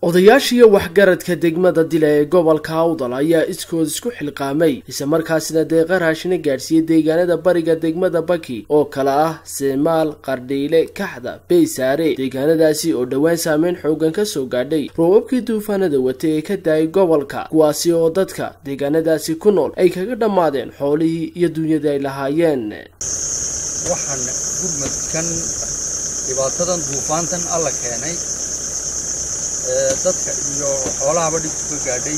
odayaashiiyo waxgaradka degmada dila ee gobolka awdal ayaa iskood isku xilqaamay islamarkaasina deeqa raashina gaadhsiiyey deegaanada bariga degmada baki oo kale ah seemaal qardhiile kaxda beysaare deegaanadaasi oo dhowaan saameyn xoogan ka soo gaadhay roobabkii duufaanada watay ee ka daayay gobolka kuwaasi oo dadka deegaanadaasi ku nool ay kaga dhammaadeen xoolihii iyo duunyadii ay lahaayeen waxaan gurmadkan dhibaatadan duufaantan alla keenay dadka iyo xoolahaba dhibku ka gaadhay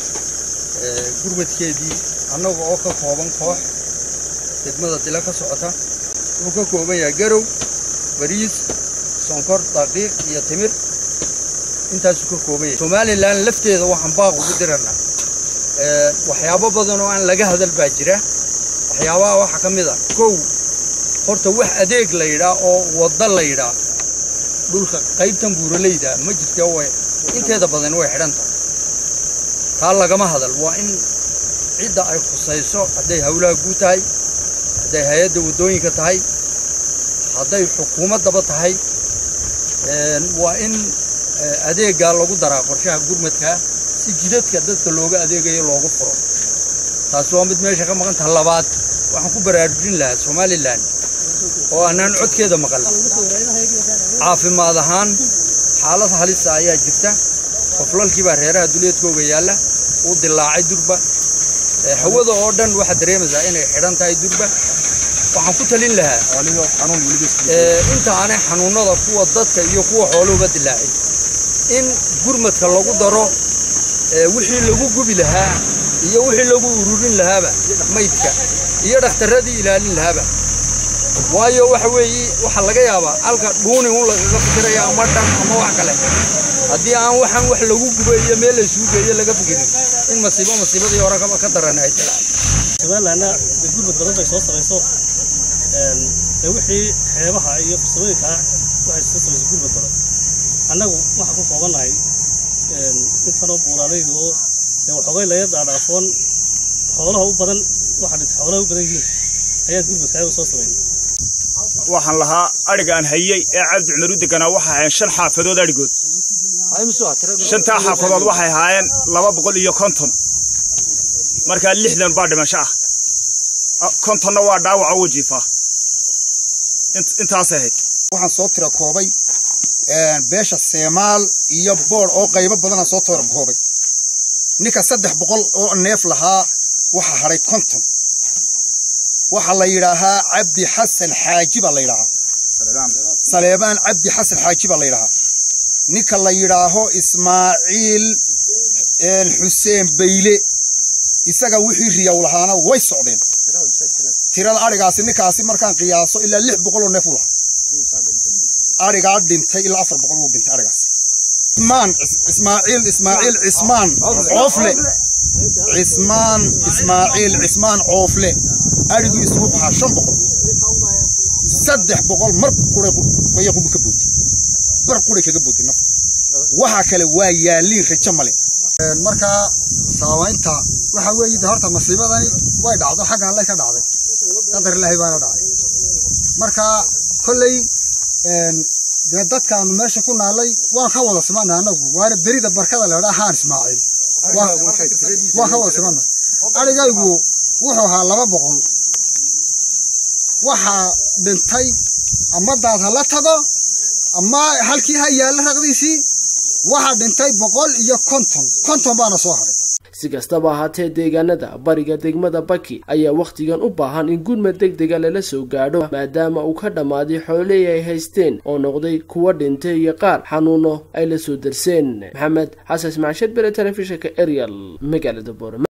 gurmadkeedii annaga oo ka kooban koox degmada dila ka socota wuxuu ka kooban yahay garow bariis sonkor daqiiq iyo timir intaasuu ka kooban yahay somalilan lafteeda waxaan baaq ugu dirana waxyaabo badan oo aan laga hadal baa jira waxyaabaha waxaa ka mid a kow horta wax adeeg la yidhaa oo wadda la yidhaa dhulka qaybtan buuralayda ma jirta way inteeda badan way xidhan tahay taa lagama hadal waa in cidda ay khusayso hadday hawlaha guud tahay hadday hay-adda waddooyinka tahay hadday xukuumaddaba tahay waa in adeeggaa lagu daraa qorshaha gurmadkaa si jidadka dadka looga adeegayo loogu furo taasi waa mid meesha ka maqan taha labaad waxaan ku baraarujin lahaa somalilan oo annaan codkeeda maqal caafimaad ahaan xaalad halisa ayaa jirta qoflalkiibaa reeraha duleedkooga yaalla uu dilaacay durba hawada oo dhan waxaad dareemaysaa inay xidhan tahay durba waxaan ku talin lahaa inta aanay xanuunnada kuwa dadka iyo kuwa xooluhuba dilaacin in gurmadka lagu daro wixii lagu gubi lahaa iyo wixii lagu ururin lahaaba maydka iyo dhakhtarradii ilaalin lahaaba waayo waxa weeye waxaa laga yaabaa halka dhuuni un lagaga fikiraya ama dhan ama wax kale haddii aan waxaan wax lagu gubo iyo meel laysugu geeyo laga fikirin in masiibo masiibadii hore ka daran ay tilaan somalilanna de gurmad badan bay soo samayso de wixii xeebaha iyo farsamooyinka waxay soo samayso gurmad badan annagu waxaan ku koobannahay intanoo buuraalayda oo de waxoogay laga dhaadhaafoon xoolaha u badan waxaa dhintay xoolaha u badan yihiin ayaa gurmadkaaga soo samaynay waxaan lahaa adhiga aan hayey ee cabdi cumar u deganaa waxay ahaayeen shan xaafadood adhigood shantaa xaafadood waxay ahaayeen laba boqol iyo konton markaa lixdan baa dhimasho ah kontonna waa dhaawaca wajiifa intaasay ahayd waxaan soo tira koobay beesha seemaal iyo boodh oo qaybo badanaan soo tira koobay ninka saddex boqol oo neef lahaa waxaa hadhay konton waxaa la yidhaahaa cabdi xasan xaaji baa la yidhaahaa saleebaan cabdi xasan xaaji baa la yidhaahaa ninka la yidhaaho ismaaciil xuseen bayle isaga wixii riyaw lahaana way socdeen tirada adhigaasi ninkaasi markaan qiyaaso ilaa lix boqoloo neef u lahaa adhigaa dhintay ilaa afar boqol uu dhintay adhigaasi ismaan ismaaciil ismaaciil cismaan coofle cismaan ismaaciil cismaan coofle adhigiisu wuxuu ahaa shan boqol saddex boqol mar quraya qubu ka bootay bar quray kaga bootay nafta waxaa kale waa yaaliin rajo male markaa saamaynta waxaa weeye horta masiibadani way dhacdo xaggan lay ka dhacday qadar ilaahay baana dhacday marka kolley dee dadkaanu meesha ku naalay waan ka wada simanna annagu waana berida barkada leedhaa haan ismaaciil waan ka wada simanna adhigaygu wuxuu ahaa laba boqol waxaa dhintay ama daad ha la tago ama halkii ha yaalla raqdiisii waxaa dhintay boqol iyo konton konton baana soo hadhay si kastaba ahaatee deegaanada bariga degmada baki ayaa wakhtigan u baahan in gurmad deg dega lala soo gaadho maadaama uu ka dhammaaday xoolihii ay haysteen oo noqday kuwa dhintay iyo qaar xanuuno ay la soo darseen maxamed xasan ismaasheed bere telefishinka ariel magaalada boorama